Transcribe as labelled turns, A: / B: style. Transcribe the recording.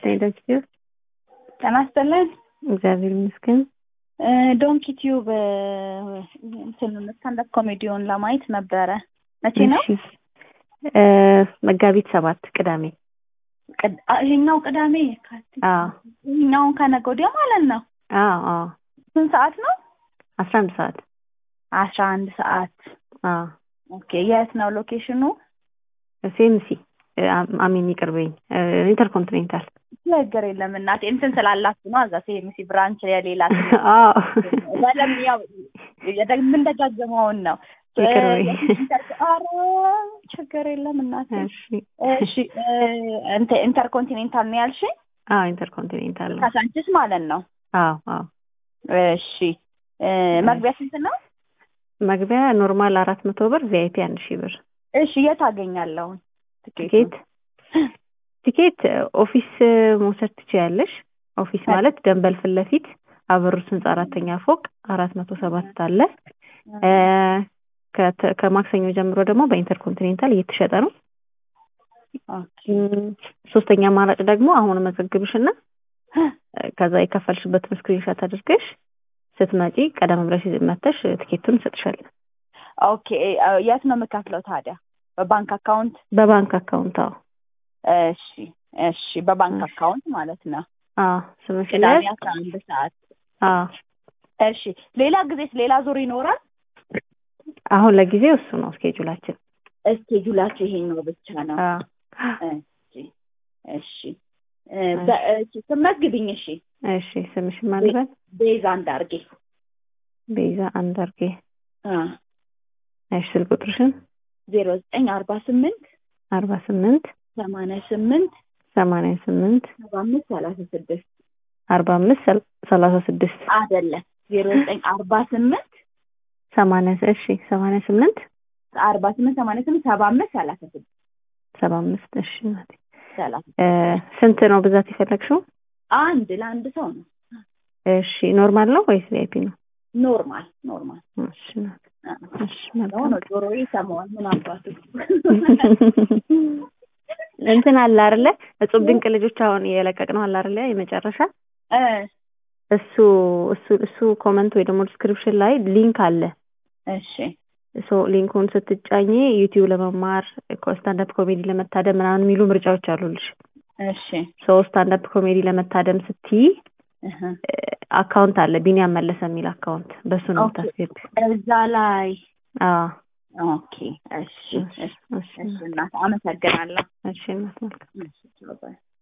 A: ይስጥልኝ ዶንኪ
B: ጤና ይስጥልን።
A: እግዚአብሔር ይመስገን።
B: ዶንኪ ቲዩብ እንትን ስታንዳፕ ኮሜዲውን ለማየት ነበረ። መቼ ነው?
A: እሺ እ መጋቢት ሰባት ቅዳሜ።
B: ቅድ- አ- ይሄኛው ቅዳሜ የካቲት
A: አዎ
B: ይሄኛውን ከነገ ወዲያ ማለት ነው።
A: አዎ አዎ
B: ስንት ሰዓት ነው?
A: አስራ አንድ ሰዓት
B: አስራ አንድ ሰዓት
A: አዎ
B: ኦኬ። የት ነው ሎኬሽኑ?
A: ሴምሲ አሚን ይቅርበኝ ኢንተርኮንቲኔንታል
B: ችግር የለም እናቴ እንትን ስላላችሁ ነው። እዛ ሴሚሲ ብራንች የሌላ
A: አዎ
B: በደምብ ያው የምንደጋገመውን ነው።
A: ይቅር በይ።
B: ኧረ ችግር የለም እናቴ።
A: እሺ
B: እሺ እንተ- ኢንተርኮንቲኔንታል ነው ያልሽኝ?
A: አዎ ኢንተርኮንቲኔንታል ነው
B: ካሳንችስ ማለት ነው።
A: አዎ አዎ
B: እሺ እ፣ መግቢያ ስንት ነው?
A: መግቢያ ኖርማል አራት መቶ ብር ቪአይፒ አንድ ሺህ ብር
B: እሺ የት አገኛለሁ
A: ቲኬት ቲኬት ኦፊስ መውሰድ ትችያለሽ። ኦፊስ ማለት ደንበል ፊት ለፊት አበሩት ህንጻ አራተኛ ፎቅ አራት መቶ ሰባት አለ። እ፣ ከተ- ከማክሰኞ ጀምሮ ደግሞ በኢንተርኮንቲኔንታል እየተሸጠ ነው። እም፣ ሶስተኛ አማራጭ ደግሞ አሁን መዘግብሽና ከዛ የከፈልሽበትን ስክሪንሾት አድርገሽ ስትመጪ ቀደም ብለሽ መተሽ ቲኬቱን እንሰጥሻለን።
B: ኦኬ እ፣ የት ነው የምከፍለው ታዲያ? በባንክ አካውንት?
A: በባንክ አካውንት አዎ
B: እሺ እሺ፣ በባንክ አካውንት ማለት ነው።
A: አዎ ስምሽን
B: ቅዳሜ
A: ያዝ።
B: አስራ አንድ ሰዓት
A: አዎ
B: እሺ። ሌላ ጊዜስ ሌላ ዙር ይኖራል?
A: አሁን ለጊዜው እሱ ነው ስኬጁላችን።
B: እስኬጁላችሁ ይሄኛው ብቻ ነው።
A: አዎ
B: እሺ እሺ እ፣ በ- እሺ፣ ስመዝግብኝ። እሺ
A: እሺ ስምሽን ማልበል
B: ቤዛ እንዳርጌ
A: ቤዛ አንዳርጌ።
B: አ
A: እሺ ስልክ ቁጥርሽን
B: ዜሮ ዘጠኝ አርባ ስምንት
A: አርባ ስምንት
B: ሰማንያ ስምንት
A: ሰማንያ ስምንት
B: ሰባ አምስት ሰላሳ ስድስት
A: አርባ አምስት ሰል- ሰላሳ ስድስት
B: አይደለም ዜሮ ዘጠኝ አርባ ስምንት
A: ሰማንያ እሺ ሰማንያ ስምንት
B: አርባ ስምንት ሰማንያ ስምንት ሰባ አምስት ሰላሳ ስድስት
A: ሰባ አምስት እሺ እናቴ።
B: ሰላሳ
A: እ፣ ስንት ነው ብዛት የፈለግሽው?
B: አንድ ለአንድ ሰው ነው።
A: እሺ ኖርማል ነው ወይስ ቪአይፒ ነው?
B: ኖርማል ኖርማል
A: እሺ እናቴ።
B: አ፣
A: እሺ
B: ነው
A: መልካም
B: ነው ጆሮዬ ይሰማዋል። ምን አባቱ
A: እንትን አለ አይደለ እጹብ ድንቅ ልጆች አሁን የለቀቅነው አለ አይደለ የመጨረሻ
B: እ፣
A: እሱ እሱ እሱ ኮመንት ወይ ደግሞ ዲስክሪፕሽን ላይ ሊንክ አለ
B: እሺ
A: ሶ ሊንኩን ስትጫኝ ዩቲዩብ ለመማር ስታንዳፕ ኮሜዲ ለመታደም ምናምን የሚሉ ምርጫዎች አሉልሽ
B: እሺ
A: ሶ ስታንዳፕ ኮሜዲ ለመታደም ስትይ
B: እህ፣
A: አካውንት አለ ቢኒያም መለሰ የሚል አካውንት በሱ ነው
B: ኦኬ።
A: የምታስገቢ
B: እዛ ላይ
A: አዎ
B: ኦኬ። እሺ እሺ
A: እሺ
B: እሺ እናት አመሰግናለሁ።
A: እሺ እናት መልካም
B: እሺ ባይ